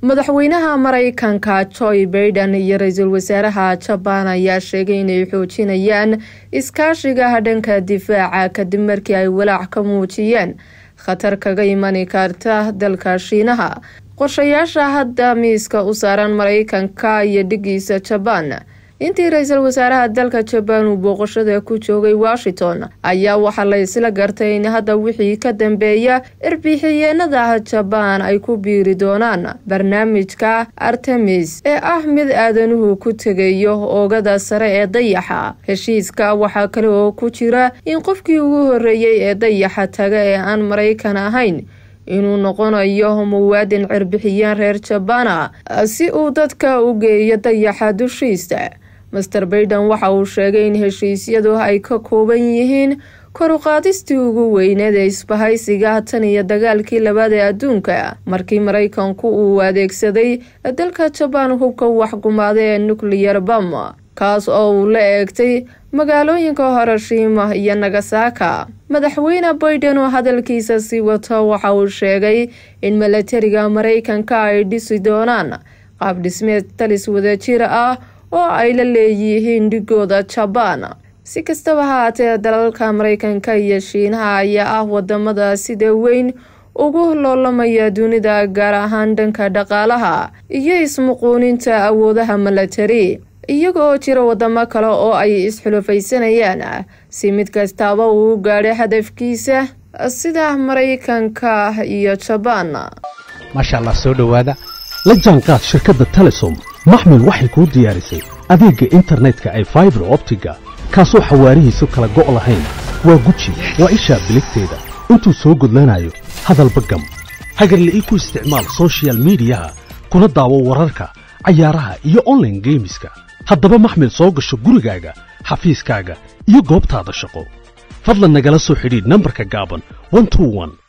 madaxweynaha maraykanka joe baiden iyo ra-iisul wasaaraha jabaan ayaa sheegay inay xoojinayaan iskaashiga dhanka difaaca kadib markii ay walaac ka muujiyeen khatar kaga imani karta dalka shiinaha qorshayaasha hadda miiska u saaran maraykanka iyo dhigiisa jabaan intii ra-iisul wasaaraha dalka jabaan uu booqashada ku joogay washington ayaa waxaa la isla gartay in hadda wixii ka dambeeya erbixiyeenada jabaan ay ku biiri doonaan barnaamijka artemis ee ah mid aadanuhu ku tegayo oogada sare ee dayaxa heshiiska waxaa kale oo ku jira in qofkii ugu horeeyey ee dayaxa taga ee aan maraykan ahayn inuu noqonayo muwaadin cirbixiyeen reer jabaana si uu dadka u geeyo dayaxa dushiisa master baiden waxa uu sheegay in heshiisyadu ay ka kooban yihiin koruqaadistii ugu weyneed ee isbahaysiga tan iyo dagaalkii labaad ee adduunka markii maraykanku uu adeegsaday dalka jabaan hubka waxgumaada ee nuclear bam kaas oo uu la eegtay magaalooyinka horoshiima iyo nagasaka madaxweyne baiden oo hadalkiisa sii wato waxa uu sheegay in milatariga maraykanka ay dhisi doonaan qaab dhismeed talis wadajir ah oo ay la leeyihiin dhigooda jabaan si kastaba haatee dalalka maraykanka iyo shiinaha ayaa ah wadamada sida weyn ugu loolamaya dunida gaar ahaan dhanka dhaqaalaha iyo ismuquuninta awoodaha milatari iyaga oo jira wadamo kale oo ay isxulufaysanayaan si mid kastaaba uu u gaadhay hadafkiisa sida maraykanka iyo jabaan maasha allah soo dhowaada la jaanqaad shirkadda telesom maxmil waxay kuu diyaarisay adeegga internetka ay faibar optiga kaasoo xawaarihiisu kala go' lahayn waa guji waa ishaa biligteeda intuu soo gudlanayo hadalba gam hagarla'ii ku isticmaal sochial midiyaha kuna daawo wararka cayaaraha iyo onlaine geemiska haddaba maxmil soo gasho gurigaaga xafiiskaaga iyo goobtaada shaqo fadlan nagala soo xidhiidh nambarka gaaban